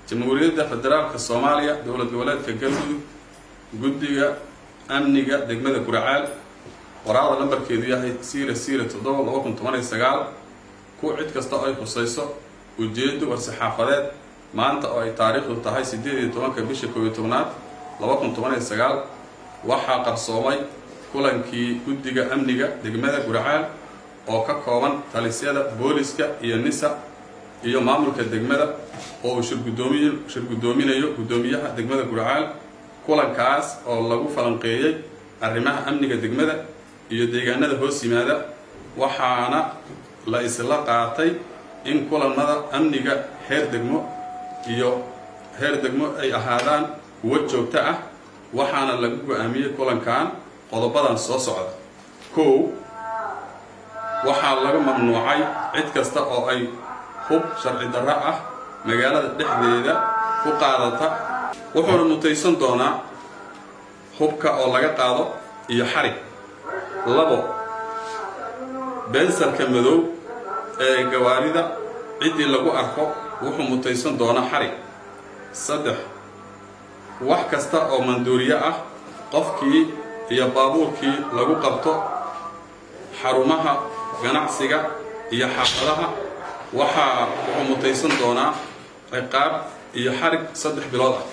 jamhuuriyadda federaalka soomaaliya dowlad goboleedka galmudug guddiga amniga degmada guracaal waraaqda lambarkeedu yahay siira siira toddoba laba kun toban iyo sagaal ku cid kasta oo ay khusayso ujeedo war-saxaafadeed maanta oo ay taariikhdu tahay siddeed iyo tobanka bisha koob iyo tobnaad laba kun toban iyo sagaal waxaa qarsoomay kulankii guddiga amniga degmada guracaal oo ka kooban talisyada booliska iyo nisa iyo maamulka degmada oo uu shirgudoomiy shirguddoominayo guddoomiyaha degmada guracaal kulankaas oo lagu falanqeeyey arrimaha amniga degmada iyo deegaanada hoos yimaada waxaana la isla qaatay in kulamada amniga heer degmo iyo heer degmo ay ahaadaan kuwo joogto ah waxaana lagu go-aamiyey kulankan qodobadan soo socda kow waxaa laga mamnuucay cid kasta oo ay hub sharci darro ah magaalada dhexdeeda ku qaadata wuxuuna mutaysan doonaa hubka oo laga qaado iyo xarig labo bensarka madow ee gawaarida ciddii lagu arko wuxuu mutaysan doonaa xarig saddex wax kasta oo manduuriye ah qofkii iyo baabuurkii lagu qabto xarumaha ganacsiga iyo xaafadaha waxaa wuxuu mutaysan doonaa ciqaab iyo xarig saddex bilood ah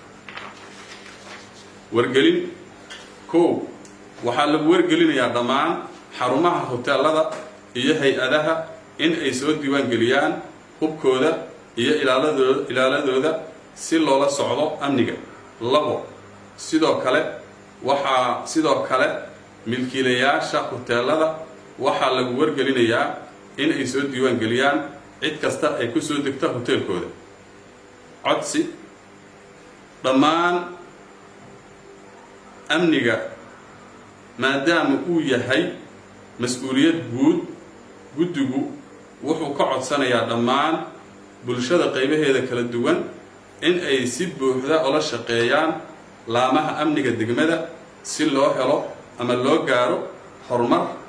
wargelin kow waxaa lagu wargelinayaa dhammaan xarumaha hoteelada iyo hay-adaha in ay soo diiwaangeliyaan hubkooda iyo ilaaladooda ilaaladooda si loola socdo amniga labo sidoo kale waxaa sidoo kale milkiilayaasha hoteelada waxaa lagu wargelinayaa in ay soo diiwaangeliyaan cid kasta ay ku soo degta hoteelkooda codsi dhammaan amniga maadaama uu yahay mas-uuliyad guud guddigu wuxuu ka codsanayaa dhammaan bulshada qaybaheeda kala duwan in ay si buuxda ula shaqeeyaan laamaha amniga degmada si loo helo ama loo gaaro horumar